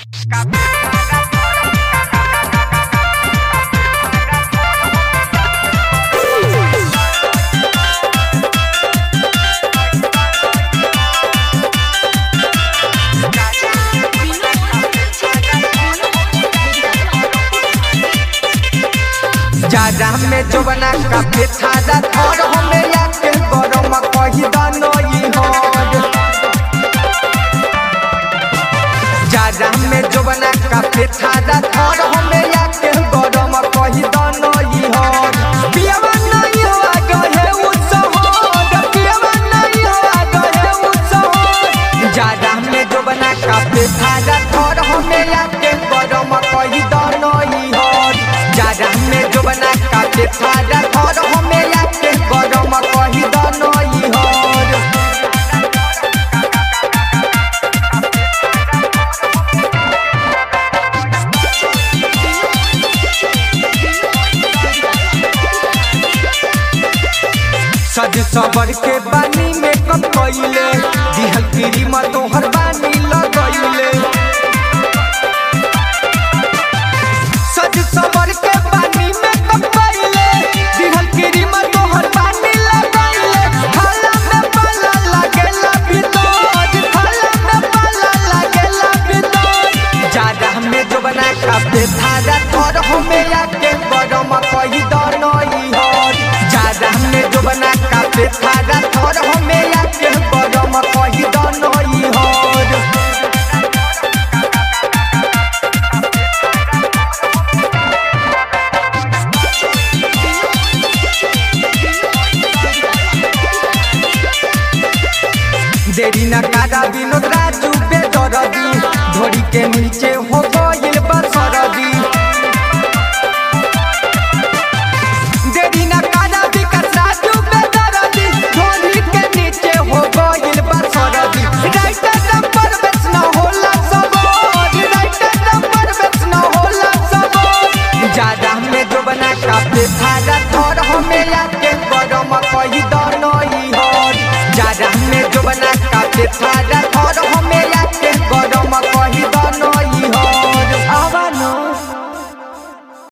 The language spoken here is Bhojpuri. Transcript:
जाड़ा में जोबना काफे थारा थोर हमें आके गरम कही दनई हर जाड़ा में जोबना काफे थारा थोर हमें आके गरम कही दनई हर पियवा नहीं हो गए उत्सव पियवा नहीं हो गए उत्सव जाड़ा में जोबना काफे थारा थोर हमें आके गरम कही दनई हर जाड़ा में जोबना काफे थारा थोर हमें आके गरम कही दनई हर सज सबर के बानी में कब कइले दिहल गिरी म तोहर बानी लगइले सज सबर के बानी में कब कइले दिहल गिरी म तोहर बानी लगइले खाला में पाला लागेला भीतर खाला में पाला लागेला भीतर जाड़ा में जो बना काफे था